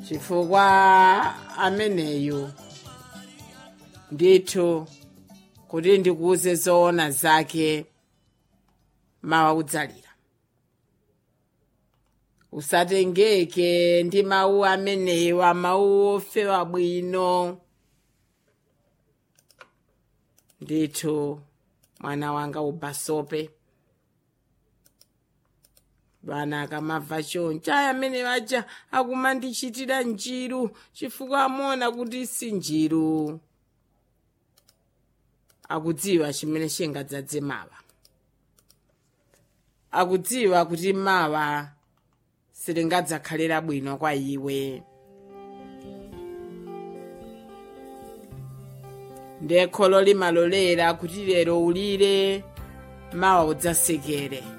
chifukwa ameneyu ndithu kuti ndikuuze zoona zake mawa udzalira usatengeke ndi mawu amenewa mawu ofewa bwino ndithu mwana wanga ubasope vana akamabva choncho aya amene vaja akumandichitira njiru chifukwa amaona kuti si njiru akudziwa chimene chingadzadze mawa akudziwa kuti mawa silingadzakhalira bwino kwa iwe ndiye kholo limalolera kuti lero ulire mawa udzasekere